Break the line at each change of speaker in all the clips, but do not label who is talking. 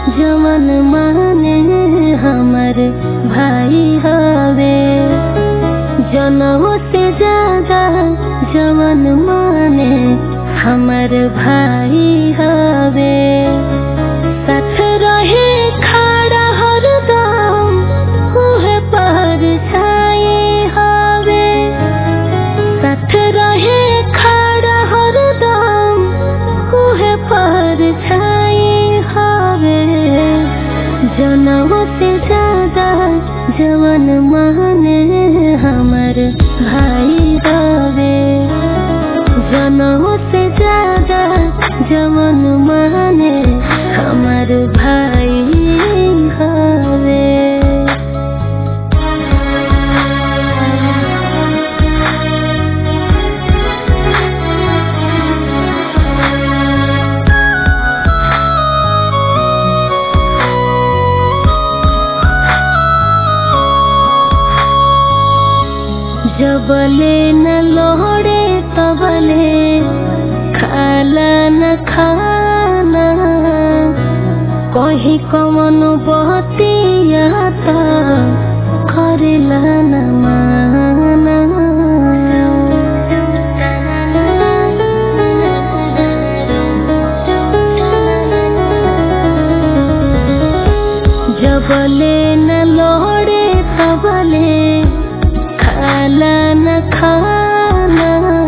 जमन माने हमर भाई हवे जनम से ज्यादा जमन माने हमर भाई हवे साथ रहे खड़ा हरदम उहे पर छाए हवे साथ रहे खड़ा हरदम उहे पर छाए हवे जनम से ज्यादा जवन माने हमर भाई हवे जनम से ज्यादा जवन माने हमर भाई हवे जबले न लोहड़े तबले खाला न खाना कहीं कमन बहतिया त करेला न माना जबले न लोहड़े तबले खाला न खाना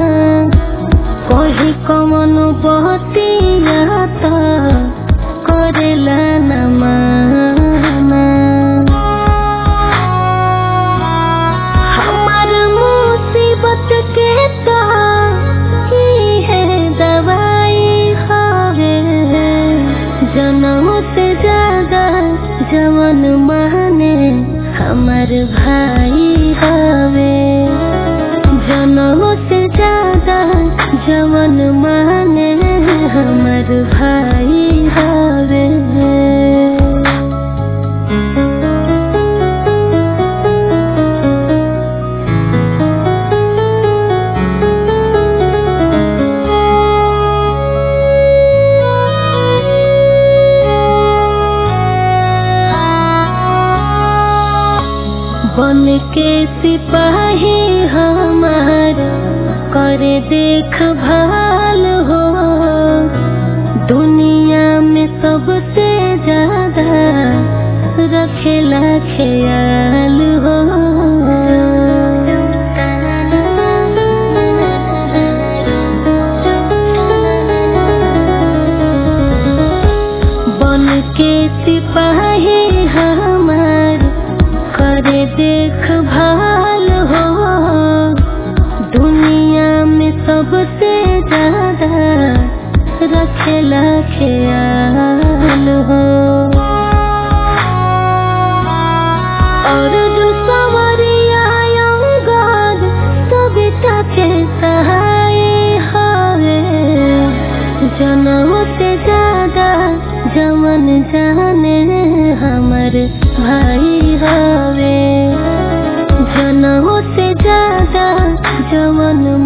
कही कमन बहतिया त करेला न माना हमार मुसीबत के त ई है दवाई हवे जनम से ज्यादा जवन माने हमर भाई हवे जनम से ज्यादा जवन माने हमर भाई हवे बन के सिपाही हमार करे देख भाल हो दुनिया में सबसे ज्यादा रखेला ख्याल हो बन के सिपाही हमार करे देख भाल हो दुनिया में सबसे ज्यादा रखेला ख्याल हो और जो सवरिया अंगार सविता के सहाय हवे जनम से ज्यादा जमन जाने हमर भाई हवे जनम से ज्यादा जमन